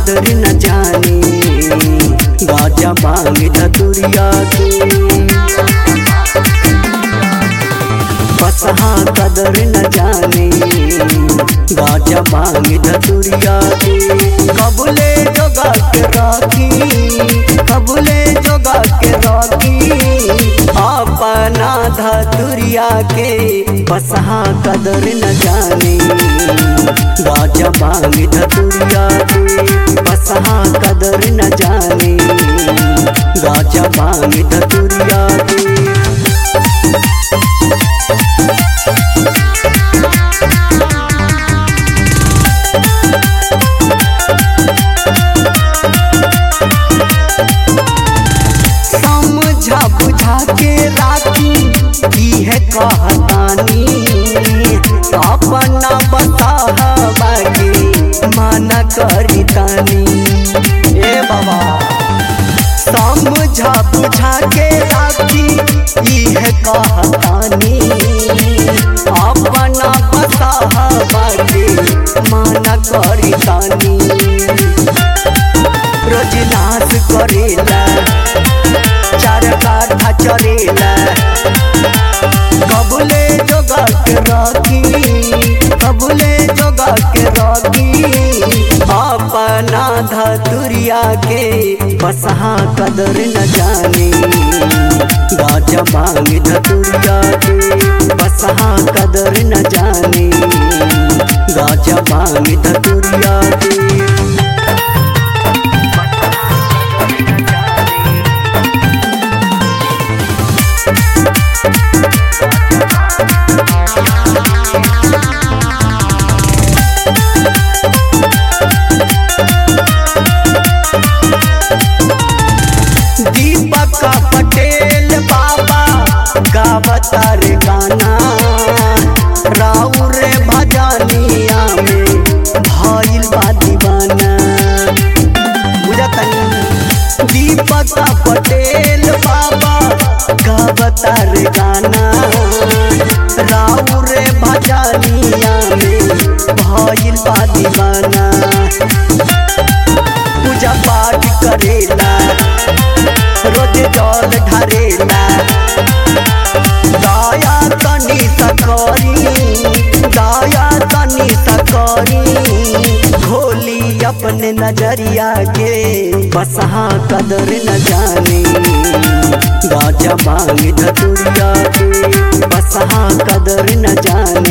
कदर न जाने गाजा मांग धतुरिया के बसहा कदर न जाने गाजा मांग धतुरिया के कबले जोगा के राखी कबले जोगा के राखी अपना धतुरिया के बसहा कदर न जाने गाजा मांग धतुरिया के बसहा कदर न जाने गाजा मांग धतुरिया के समझा बुझा के राखी की है कहतानी अपना बतावा के माना करी तानी ए बाबा समझा बुझा के राखी की है कहतानी अपना बतावा के माना करी तानी रोज नाश करेला चार काठा चरेला कबले जोगा के राखी कबले जोगा के राखी अपना धतुरिया के बसहा कदर न जाने गाजा मांग धतुरिया के बसहा कदर न जाने गाजा मांग धतुरिया के दीपक पटेल बाबा गावतार गाना राउर भजनिया में भइल बा दीवाना बुझतनी दीपक पटेल बाबा गावतार गाना राउर भजनिया में भइल बा दीवाना पूजा पाठ करेला रोज जल ढारेला दया तनी सकरी दया तनी सकरी खोली अपने नजरिया के बसहा कदर न जाने गाजा मांग धतुरिया के बसहा कदर न जाने